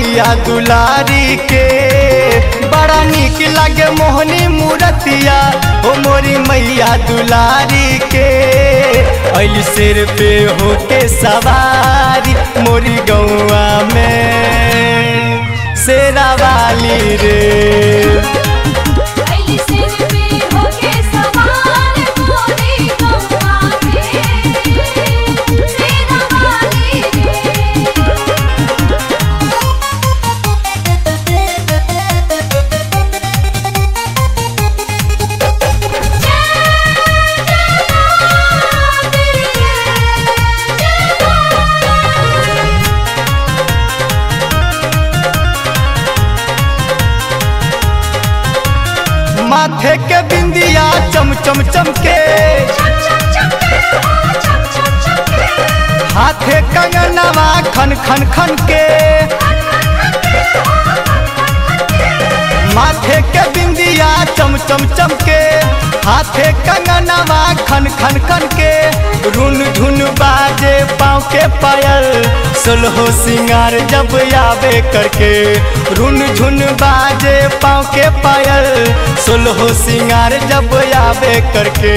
मैया दुलारी के बड़ा निक लागे मोहनी मूरतिया ओ मोरी मैया दुलारी के अल सिर पे होके सवारी मोरी गौआ में शेरा वाली रे अली सिर पे होके सवार मोरी गौवा में सेना वाली रे माथे के बिंदिया चम चम चमके हाथे कंगनवा खन खन खन के माथे के बिंदिया चम चम चमके हाथे कंगनवा खन खन खन के रुन झुन बाजे पाँव के पायल सोलहो सिंगार जब आवे करके रुन झुन बाजे पाँव के पायल सोलहो सिंगार जब आवे करके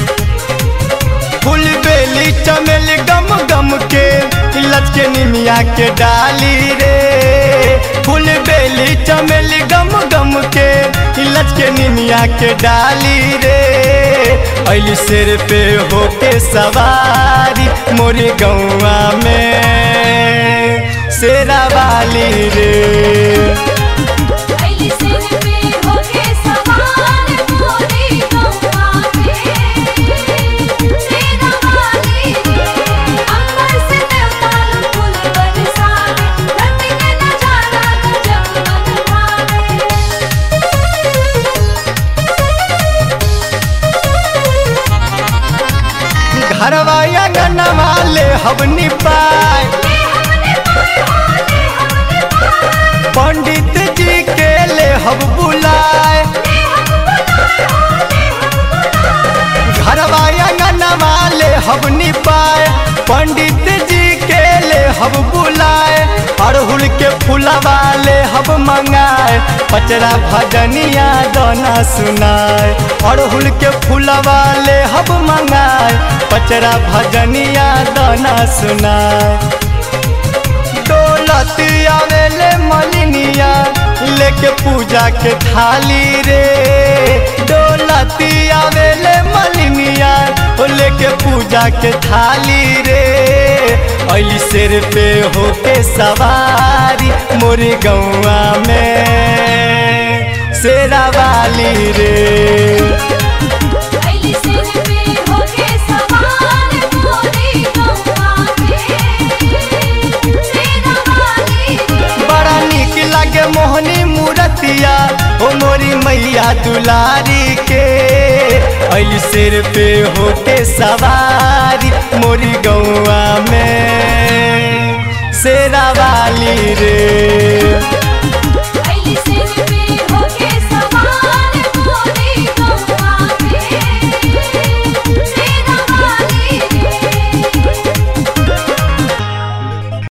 फूल बेली चमेली गम गम के लचके निमिया के डाली रे फूल बेली चमेली गम गम के लचके निमिया के डाली रे अली सिर पे होके सवारी मोरी गौआ में शेरा वाली रे अली सिर पे होके सवार मोरी गौवा में सेना वाली रे अंबर से देवताल फूल बरसावे धरती के नजारा गजब मन भावे घरवा अंगनवा ले हवनी पाए ले हमने पाए हो ले हमने पाए पंडित जी के ले हब बुलाए ले हम बुलाए हो ले हम बुलाए घरवा अंगनवा ले हब निपाए पंडित जी के ले हब बुलाए अड़हुल के फूलवा ले हब मंगाए पचरा भजनिया दोना सुनाए अड़हुल के फूलवा ले हब मंगाए पचरा भजनिया दोना सुनाए दौलत आवेले मलिनिया लेके पूजा के थाली रे दौलत आवेले मलिनिया ओ लेके पूजा के थाली रे अली सिर पे होके सवारी मोरी गौआ में शेरा वाली रे अली सिर पे होके सवार मोरी गौवा में सेना वाली रे बड़ा निक लागे मोहनी मूरतिया ओ मोरी मैया दुलारी के अल सिर पे होके सवारी मोरी गौआ में शेरा वाली रे